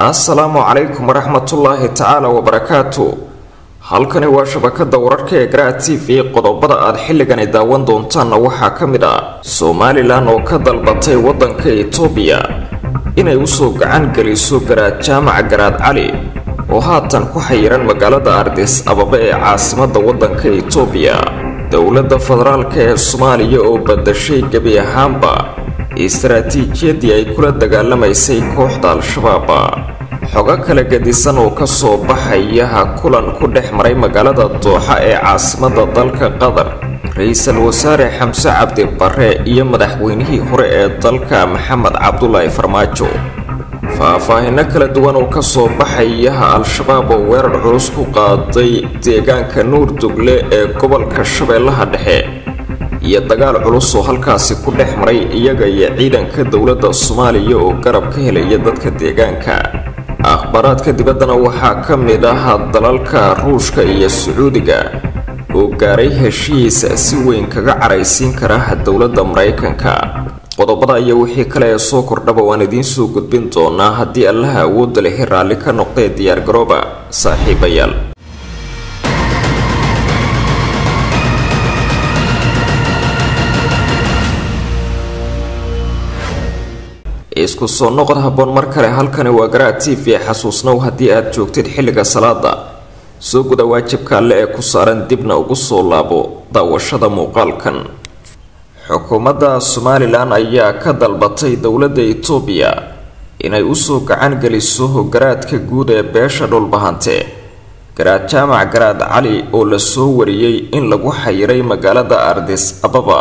assalaamu calaykum waraxmatullaahi tacaala wabarakaatu halkani waa shabakada wararka ee garaa t v qodobada aad xilligani daawan doontaanna waxaa ka mid ah somalilan oo ka dalbatay waddanka itoobiya inay usoo gacan geliso garaad jaamac garaad cali oo haatan ku xayiran magaalada ardis ababa ee caasimadda waddanka itoobiya dowladda federaalka ee soomaaliya oo badashay gebi ahaanba istaraatiijiyadii ay kula dagaalamaysay kooxda al-shabaab xogo kala gedisan oo kasoo baxayaha kulan ku dhex maray magaalada dooxa ee caasimadda dalka qatar ra-iisul wasaare xamse cabdi bare iyo madaxweynihii hore ee dalka maxamed cabdulaahi farmaajo faahfaahino kala duwan oo kasoo baxayaha al-shabaab oo weerar culus ku qaaday deegaanka nuur dugle ee gobolka shabeellaha dhexe iyo dagaal culus oo halkaasi ku dhex maray iyaga iyo ciidanka dowladda soomaaliya oo garab ka helaya dadka deegaanka akhbaaraadka dibaddana waxaa ka mid ah dalalka ruushka iyo sacuudiga oo gaaray heshiis si weyn kaga caraysiin kara dowladda maraykanka qodobada iyo wixii kale ee soo kordhaba waan idiin soo gudbin doonaa haddii allaha awoodda lehi raalli ka noqdee diyaargarooba saaxiibayaal isku soo noqod habboon mar kale halkani waa garaa t v xasuusnow haddii aad joogtid xilliga salaada soo guda waajibka alle ee ku saaran dibna ugu soo laabo daawashada muuqaalkan xukuumadda somalilan ayaa ka dalbatay dowladda itoobiya inay usoo gacan geliso garaadka guud ee beesha dhulbahante garaad jaamac garaad cali oo lasoo wariyey in lagu xayiray magaalada ardis ababa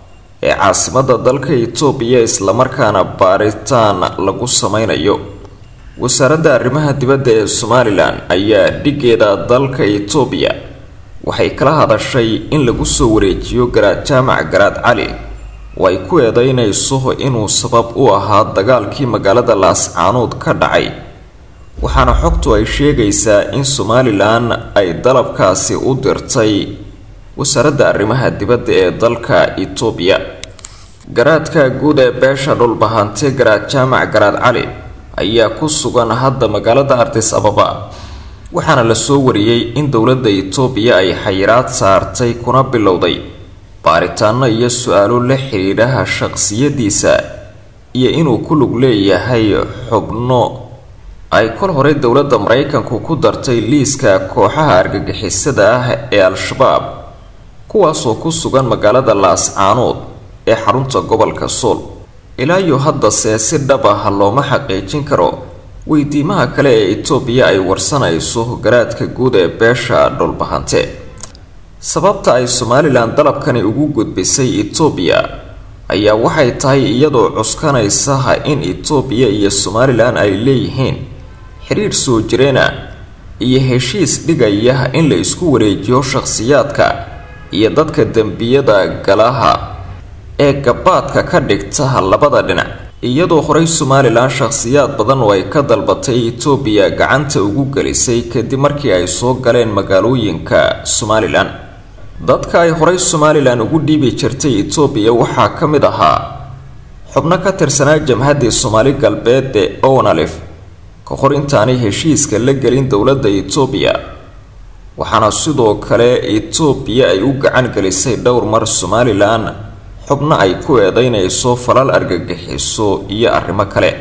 ee caasimadda dalka itoobiya islamarkaana baaritaan lagu sameynayo wasaaradda arrimaha dibadda ee somalilan ayaa dhigeeda dalka itoobiya waxay kala hadashay in lagu soo wareejiyo garaad jaamac garaad cali oo ay ku eedeynayso inuu sabab u ahaa dagaalkii magaalada laascaanood ka dhacay waxaana xogtu ay sheegaysaa in somalilan ay dalabkaasi u dirtay wasaaradda arrimaha dibadda ee dalka itoobiya garaadka guud ee beesha dhulbahante garaad jaamac garaad cali ayaa ku sugan hadda magaalada ardis ababa waxaana lasoo wariyey in dowladda itoobiya ay xayiraad saartay kuna bilowday baaritaano iyo su-aalo la xidhiidhaha shaqsiyadiisa iyo inuu ku lug leeyahay xubno ay kol hore dowladda maraykanku ku dartay liiska kooxaha argagixisada ah ee al-shabaab kuwaasoo ku sugan magaalada laascaanood ee xarunta gobolka sool ilaayo haddase si dhab ah looma xaqiijin karo weydiimaha kale ee itoobiya ay warsanayso garaadka guud ee beesha dhulbahante sababta ay somalilan dalabkani ugu gudbisay itoobiya ayaa waxay tahay iyadoo cuskanaysaha in itoobiya iyo somalilan ay leeyihiin xiriir soo jireena iyo heshiis dhigaya in la isku wareejiyo shakhsiyaadka iyo dadka dembiyada galaha ee gabaadka ka dhigta labada dhinac iyadoo horey somalilan shakhsiyaad badan oo ay ka dalbatay itoobiya gacanta ugu gelisay kadib markii ay soo galeen magaalooyinka somalilan dadka ay horey somalilan ugu dhiibi jirtay itoobiya waxaa ka mid ahaa xubno ka tirsanaa jamhaddii soomaali galbeed ee onalif ka hor intaanay heshiiska la gelin dowladda itoobiya waxaana sidoo kale itoobiya ay u gacan gelisay dhowr mar somalilan xubno ay ku eedeynayso falal argagixiso iyo arrimo kale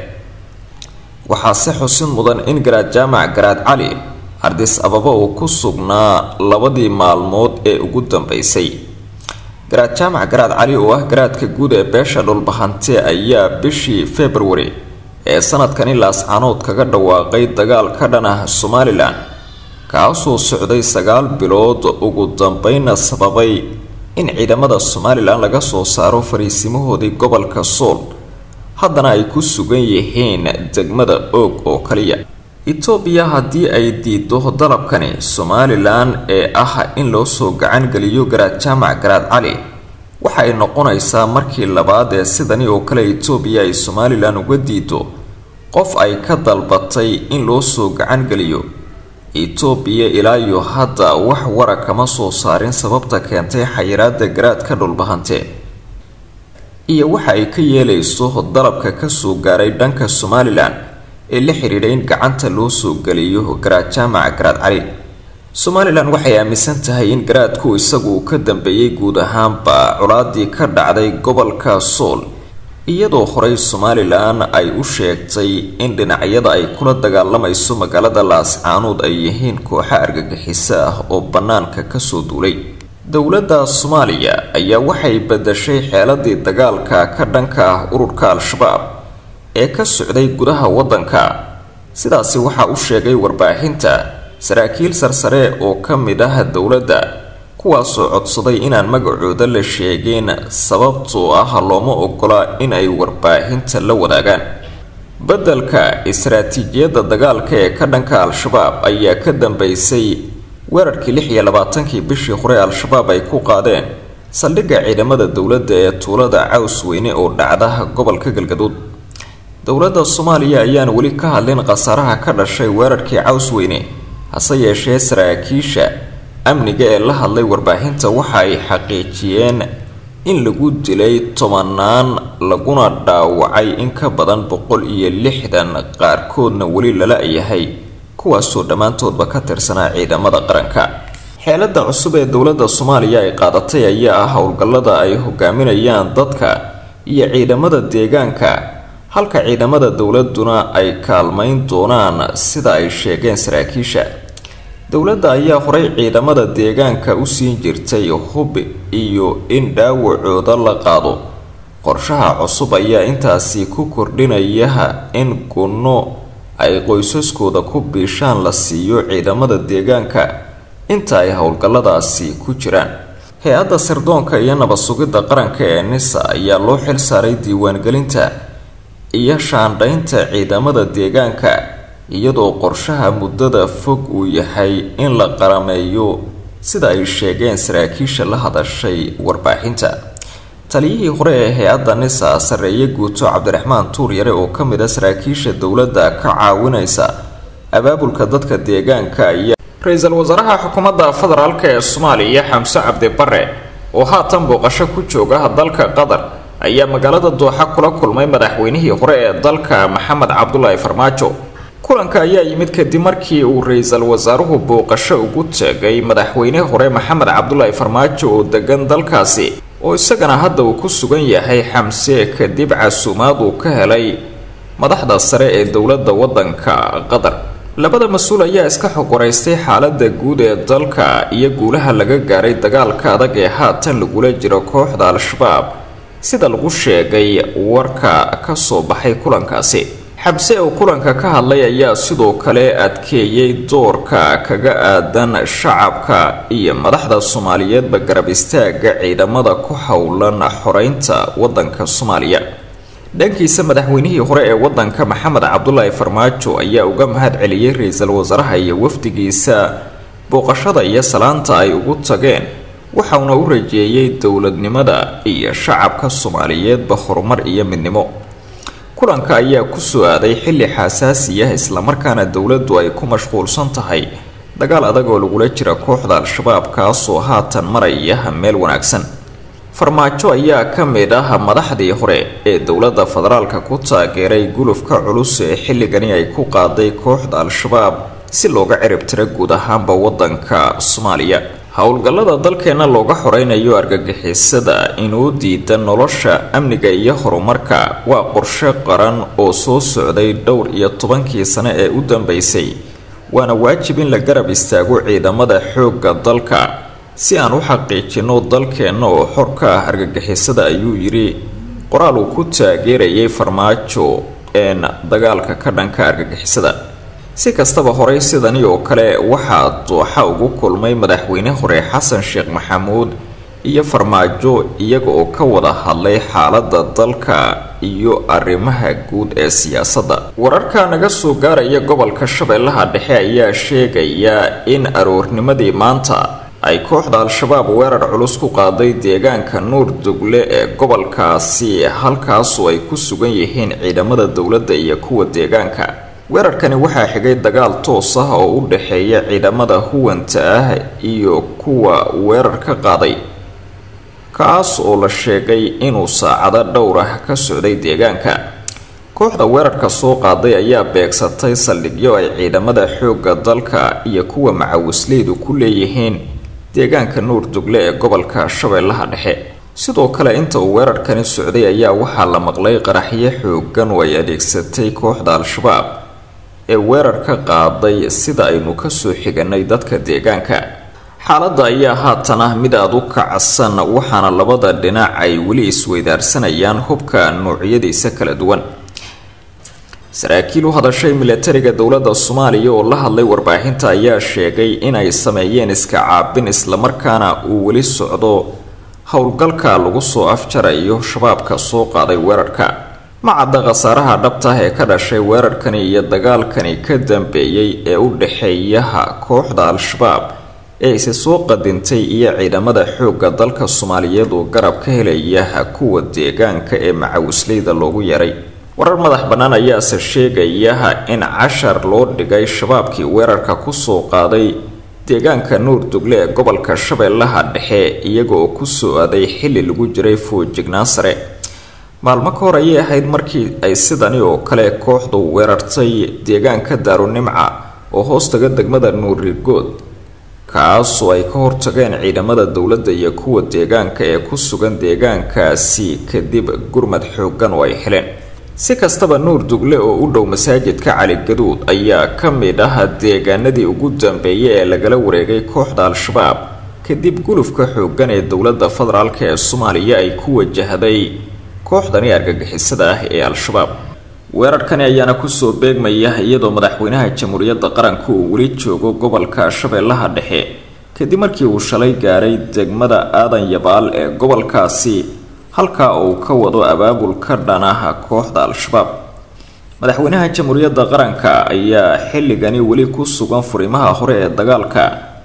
waxaase xusin mudan in garaad jaamac garaad cali ardis ababa uu ku sugnaa labadii maalmood ee ugu dambeysay garaad jaamac garaad cali oo ah garaadka guud ee beesha dhulbahante ayaa bishii februari ee sanadkani laascaanood kaga dhawaaqay dagaal ka dhan ah somalilan kaasoo socday sagaal bilood ugu dambeynna sababay in ciidamada somalilan laga soo saaro fariisimahoodii gobolka sool haddana ay ku sugan yihiin degmada oog oo kaliya itoobiya haddii ay diido dalabkani somalilan ee ah in loo soo gacan geliyo garaad jaamac garaad cali waxa ay noqonaysaa markii labaad ee sidani oo kale itoobiya ay somalilan uga diido qof ay ka dalbatay in loo soo gacan geliyo itoobiya ilaa iyo hadda wax wara kama soo saarin sababta keentay xayiraada garaadka dhulbahante iyo waxa ay ka yeelayso dalabka kasoo gaaray dhanka somalilan ee la xidhiidha in gacanta loo soo geliyo garaad jaamac garaad cali somalilan waxay aaminsan tahay in garaadku isagu uu ka dambeeyey guud ahaanba colaadii ka dhacday gobolka sool iyadoo horey somalilan ay u sheegtay in dhinacyada ay kula dagaalamayso magaalada laascaanuud ay yihiin kooxo argagixiso ah oo bannaanka kasoo duulay dowladda soomaaliya ayaa waxay badashay xeeladii dagaalka ka dhanka ah ururka al-shabaab ee ka socday gudaha waddanka sidaasi waxaa u sheegay warbaahinta saraakiil sarsare oo ka mid ah dowladda kuwaasoo codsaday inaan magacooda la sheegin sababtoo ah looma ogola in ay warbaahinta la wadaagaan beddelka istaraatiijiyadda dagaalka ee ka dhanka al-shabaab ayaa ka dambeysay weerarkii lix iyo labaatankii bishii hore al-shabaab ay ku qaadeen saldhigga ciidamada dowladda ee tuulada caws weyne oo dhacda gobolka galgaduud dowladda soomaaliya ayaan weli ka hadlin khasaaraha ka dhashay weerarkii caws weyne hase yeeshee saraakiisha amniga ee la hadlay warbaahinta waxa ay xaqiijiyeen in lagu dilay tobanaan laguna dhaawacay in ka badan boqol iyo lixdan qaarkoodna weli lala yahay kuwaasoo dhammaantoodba ka tirsanaa ciidamada qaranka xeelada cusub ee dowladda soomaaliya ay qaadatay ayaa ah howlgallada ay hogaaminayaan dadka iyo ciidamada deegaanka halka ciidamada dowladuna ay kaalmayn doonaan sida ay sheegeen saraakiisha dowladda ayaa horey ciidamada deegaanka u siin jirtay hub iyo in dhaawacooda la qaado qorshaha cusub ayaa intaasi ku kordhinayaha in gunno ay qoysaskooda ku biishaan la siiyo ciidamada deegaanka inta ay howlgalladaasi ku jiraan hay-adda sirdoonka iyo nabad sugidda qaranka ee nisa ayaa loo xil saaray diiwaangelinta iyo shaandhaynta ciidamada deegaanka iyadoo qorshaha muddada fog uu yahay in la qarameeyo sida ay sheegeen saraakiisha la hadashay warbaahinta taliyihii hore ee hay-adda nisa sarreeye guuto cabdiraxmaan tuur yare oo ka mid a saraakiisha dowladda ka caawinaysa abaabulka dadka deegaanka ayaa ra-iisul wasaaraha xukuumadda federaalk ee soomaaliya xamse cabdi bare oo haatan booqasho ku jooga dalka qatar ayaa magaalada dooxa kula kulmay madaxweynihii hore ee dalka maxamed cabdulaahi farmaajo kulanka ayaa yimid kadib markii uu ra-iisul wasaaruhu booqasho ugu tegay madaxweyne hore maxamed cabdulaahi farmaajo oo degan dalkaasi oo isagana hadda uu ku sugan yahay xamse kadib casuumaad uu ka helay madaxda sare ee dowladda waddanka qatar labada mas-uul ayaa iska xogoraystay xaalada guud ee dalka iyo guulaha laga gaaray dagaalka adag ee haatan lagula jiro kooxda al-shabaab sida lagu sheegay warka ka soo baxay kulankaasi xabse oo kulanka ka hadlay ayaa sidoo kale adkeeyey doorka kaga aadan shacabka iyo madaxda soomaaliyeedba garab istaaga ciidamada ku howlan xoreynta wadanka soomaaliya dhankiisa madaxweynihii hore ee wadanka maxamed cabdulaahi farmaajo ayaa uga mahad celiyey ra-iisul wasaaraha iyo wafdigiisa booqashada iyo salaanta ay ugu tageen waxauna u rajeeyey dowladnimada iyo shacabka soomaaliyeedba horumar iyo midnimo kulanka ayaa kusoo aaday xilli xasaasi ah islamarkaana dowladdu ay ku mashquulsan tahay dagaal adag oo lagula jira kooxda al-shabaab kaasoo haatan maraya meel wanaagsan farmaajo ayaa ka mid ah madaxdii hore ee dowladda federaalka ku taageeray gulufka culus ee xilligani ay ku qaaday kooxda al-shabaab si looga cirib tiro guud ahaanba wadanka soomaaliya howlgallada dalkeena looga xoreynayo argagixisada inuu diida nolosha amniga iyo horumarka waa qorshe qaran oo soo socday dhowr iyo tobankii sane ee u dambeysay waana waajib in la garab istaago ciidamada xoogga dalka si aan u xaqiijino dalkeenna oo xor ka ah argagixisada ayuu yidhi qoraal uu ku taageerayay farmaajo een dagaalka ka dhanka argagixisada si kastaba horey sidani oo kale waxaa dooxa ugu kulmay madaxweyne hore xasan sheekh maxamuud iyo farmaajo iyaga oo ka wada hadlay xaalada dalka iyo arrimaha guud ee siyaasadda wararka naga soo gaaraya gobolka shabeellaha dhexe ayaa sheegaya in aroornimadii maanta ay kooxda al-shabaab weerar culus ku qaaday deegaanka nuur dugle ee gobolkaasi halkaasoo ay ku sugan yihiin ciidamada dowladda iyo kuwa deegaanka weerarkani waxaa xigay dagaal toos ah oo u dhexeeya ciidamada huwanta ah iyo kuwa weerar ka qaaday kaas oo la sheegay inuu saacado dhowr ah ka socday deegaanka kooxda weerarka soo qaaday ayaa beegsatay saldhigyo ay ciidamada xoogga dalka iyo kuwa macawisleydu ku leeyihiin deegaanka nuur dugle ee gobolka shabeellaha dhexe sidoo kale inta uu weerarkani socday ayaa waxaa la maqlay qaraxyo xoogan oo ay adeegsatay kooxda al-shabaab ee weerar ka qaaday sida aynu kasoo xiganay dadka deegaanka xaaladda ayaa haatan ah mid aada u kacsan waxaana labada dhinac ay weli isweydaarsanayaan hubka noocyadiisa kala duwan saraakiil u hadashay milatariga dowladda soomaaliya oo la hadlay warbaahinta ayaa sheegay inay sameeyeen iska caabin islamarkaana uu weli socdo howlgalka lagu soo afjarayo shabaabka soo qaaday weerarka ma cadda khasaaraha dhabta ah ee ka dhashay weerarkani iyo dagaalkani ka dambeeyey ee u dhexeeyaha kooxda al-shabaab ee isi soo qadintay iyo ciidamada xoogga dalka soomaaliyeed oo garab ka helaya kuwa deegaanka ee macawisleyda loogu yaray warar madax bannaan ayaase sheegaya in cashar loo dhigay shabaabkii weerarka kusoo qaaday deegaanka nuur dugle ee gobolka shabeellaha dhexe iyaga oo kusoo aaday xilli lagu jiray foojignaan sare maalmo ka hor ayay ahayd markii ay sidani oo kale kooxdu weerartay deegaanka daarunimca oo hoostaga degmada nuurigood kaasoo ay ka hortageen ciidamada dowladda iyo kuwa deegaanka ee ku sugan deegaankaasi kadib gurmad xoogan oo ay heleen si kastaba nuur dugle oo u dhow masaajidka cali gaduud ayaa ka mid ah deegaanadii ugu dambeeyay ee lagala wareegay kooxda al-shabaab kadib gulufka xoogan ee dowladda federaalk ee soomaaliya ay ku wajahday kooxdani argagixisada ah ee al-shabaab weerarkani ayaana kusoo beegmaya iyadoo madaxweynaha jamhuuriyadda qaranka uu weli joogo gobolka shabeellaha dhexe kadib markii uu shalay gaaray degmada aadan yabaal ee gobolkaasi halkaa uu ka wado abaabul ka dhanaha kooxda al-shabaab madaxweynaha jamhuuriyadda qaranka ayaa xilligani weli ku sugan furimaha hore ee dagaalka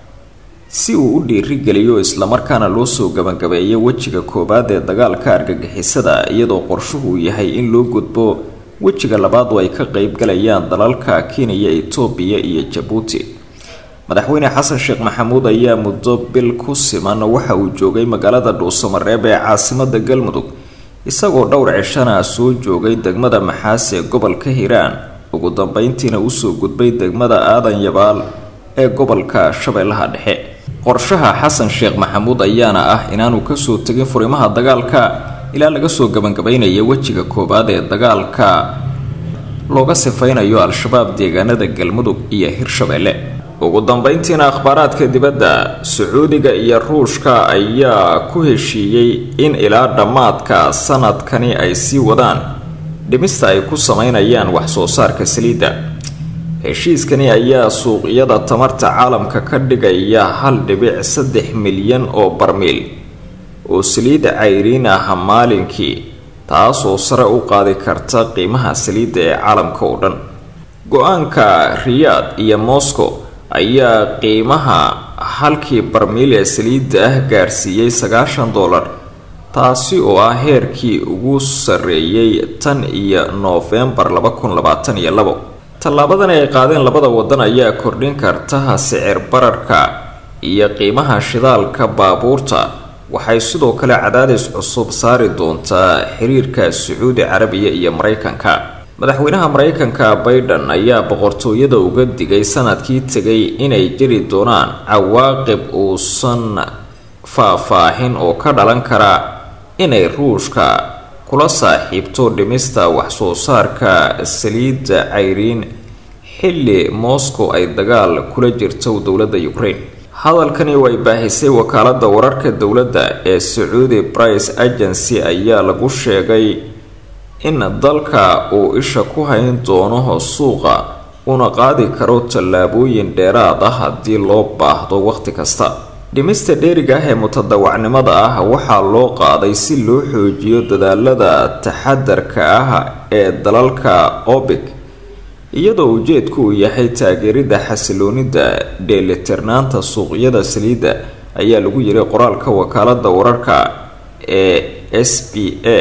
si uu u dhiirigeliyo islamarkaana loo soo gabagabeeyo wejiga koowaad ee dagaalka argagixisada iyadoo qorshuhu yahay in loo gudbo wejiga labaad oo ay ka qeybgalayaan dalalka kenya etoobiya iyo jabuuti madaxweyne xasan sheekh maxamuud ayaa muddo bil ku siman waxa uu joogay magaalada dhuusamareeb ee caasimada galmudug isagoo dhowr cishana soo joogay degmada maxaas ee gobolka hiiraan ugu dambeyntiina usoo gudbay degmada aadan yabaal ee gobolka shabeellaha dhexe qorshaha xasan sheekh maxamuud ayaana ah inaanu kasoo tegin furimaha dagaalka ilaa laga soo gabagabaynaya wejiga koowaad ee dagaalka looga sifaynayo al-shabaab deegaanada galmudug iyo hirshabeelle ugu dambeyntiina akhbaaraadka dibadda sacuudiga iyo ruushka ayaa ku heshiiyey in ilaa dhammaadka sanadkani ay sii wadaan dhimista ay ku sameynayaan wax-soo saarka saliidda heshiiskani ayaa suuqyada tamarta caalamka ka dhigaya hal dhibic saddex milyan oo barmiil oo saliidda cayriin ah maalinkii taasoo sare u qaadi karta qiimaha saliidda ee caalamka oo dhan go-aanka riyaad iyo moscow ayaa qiimaha halkii barmiil ee saliidda ah gaarsiiyey sagaashan dollar taasi oo ah heerkii ugu sarreeyay tan iyo noofembar laba kun labaatan iyo labo tallaabadan ay qaadeen labada wadan ayaa kordhin karta sicir bararka iyo qiimaha shidaalka baabuurta waxay sidoo kale cadaadis cusub saari doontaa xiriirka sacuudi carabiya iyo maraykanka madaxweynaha maraykanka baiden ayaa boqortooyada uga digay sanadkii tegay inay jiri doonaan cawaaqib uusan faah-faahin oo ka dhalan kara inay ruushka kula saaxiibto dhimista wax-soo saarka saliidda cayriin xilli moscow ay dagaal kula jirto dowladda ukraine hadalkani oo ay baahisay wakaalada wararka dowladda ee sacuudi brice agency ayaa lagu sheegay in dalka uu isha ku hayn doono suuqa una qaadi karo tallaabooyin dheeraad ah haddii loo baahdo wakhti kasta dhimista dheeriga ah ee mutadawacnimada ah waxaa loo qaaday si loo xoojiyo dadaalada taxadarka ah ee dalalka obic iyadoo ujeedku uu yahay taageerida xasiloonida dheelitirnaanta suuqyada saliidda ayaa lagu yiray qoraalka wakaalada wararka ee s b a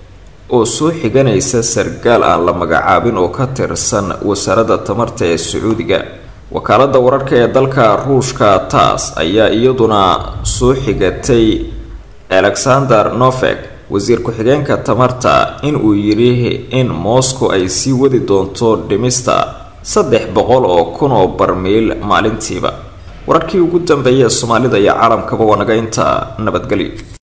oo soo xiganaysa sargaal aan la magacaabin oo ka tirsan wasaaradda tamarta ee sacuudiga wakaalada wararka ee dalka ruushka taas ayaa iyaduna soo xigatay alexander novek wasiir ku-xigeenka tamarta in uu yidhi in moscow ay sii wadi doonto dhimista saddex boqol oo kun oo barmiil maalintiiba wararkii ugu dambeeyay ee soomaalida iyo caalamkaba waa naga inta nabadgelyo